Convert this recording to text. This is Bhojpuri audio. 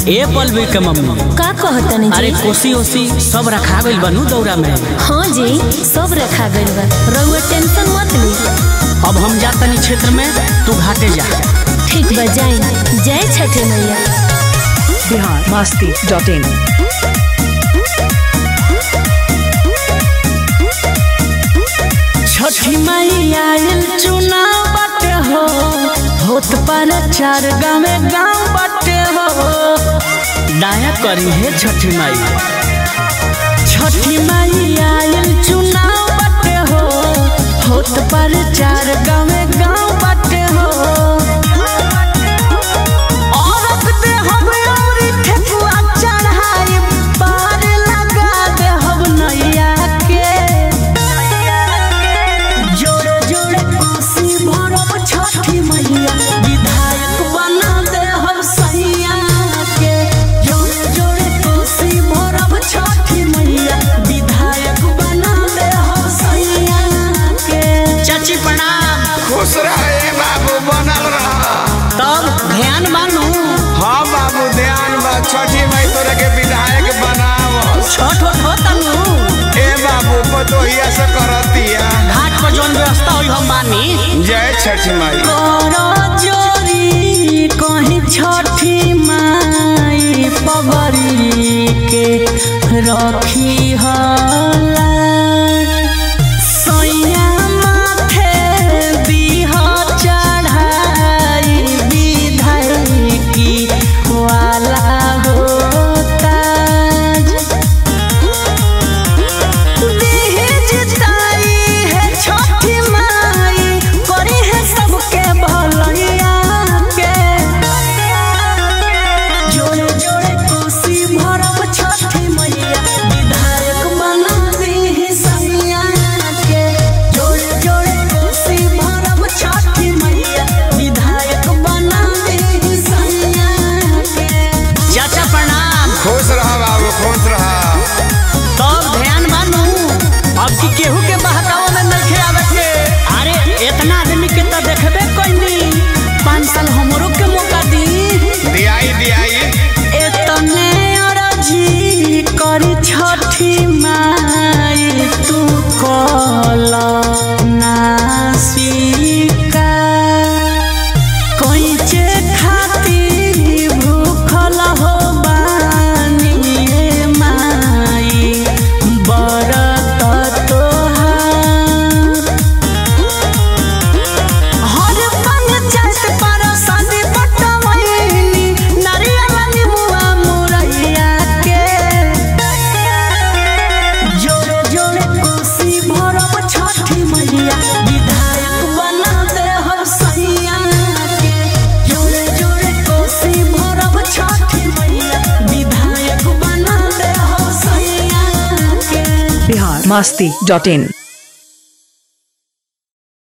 ए पलवी के मम्मी का कहतनी अरे जी कोसी ओसी सब रखा गइल बनू दौरा में हाँ जी सब रखा गइल बा रउआ टेंशन मत ली अब हम जातनी क्षेत्र में तू घाटे जा ठीक बा जाई जय छठी मैया बिहार मस्ती डॉट इन छठी माई आयल चुनाव बाटे हो होत पर चार गाँवे गाँव बाटे हो डाया करी है छठी माई छठी माई आयल चुनाव बाटे हो होत पर चार गाँवे गाँव बाटे हो औरत दे हम औरी ठेकुआ चढ़ाई पार लगा दे हम नैया के जोड़े जोड़े कोसी भरब छठी मैया विधायक बना दे हम सैया के जोड़े जोड़े कोसी भरब छठी मैया विधायक बना दे हम सैया के चाची प्रणाम खुश रहे बाबू बनल रह तब ध्यान मानू हाँ बाबू ध्यान बा छठी माई तोरे के विधायक बनाव छठ वठ होता नु ए बाबू पतोहिया से करतिया घाट पर जौन व्यवस्था होई हम मानी जय छठी माई कर जोरी कहीं छठी माई पगड़ी के रखी हला सैया माथे दीह चढ़ाई विधायकी वाला होता देह जिताई है छठी माई करी है सबके भलैया के जोड़े जोड़े कोसी भरब छठी मैया विधायक बना दी है सैया के जोड़े जोड़े कोसी भरब छठी मैया विधायक बना दी है सैया के चाचा प्रणाम खुश रह बाबू खुश रह तब ध्यान मानू अब की केहू के बहकावा में नइखे आवे के अरे इतना आदमी के तो देखबे कोइनी पाँच साल हमरो के मौका दी दियाई दियाई एतने अरजी करी छठी माई तू कल नासिका कोइचे खाती भूखल हो बानी ए माई बरत तोहार हर पंचायत पर शादी बटवैनी नारियल निमुआ मुरैया के जोड़े जोड़े कोसी भरब छठी मैया विधायक बना दे हम सैया के जोड़े जोड़े कोसी भरब छठी मैया विधायक बना दे हम सैया के बिहार मस्ती डॉट इन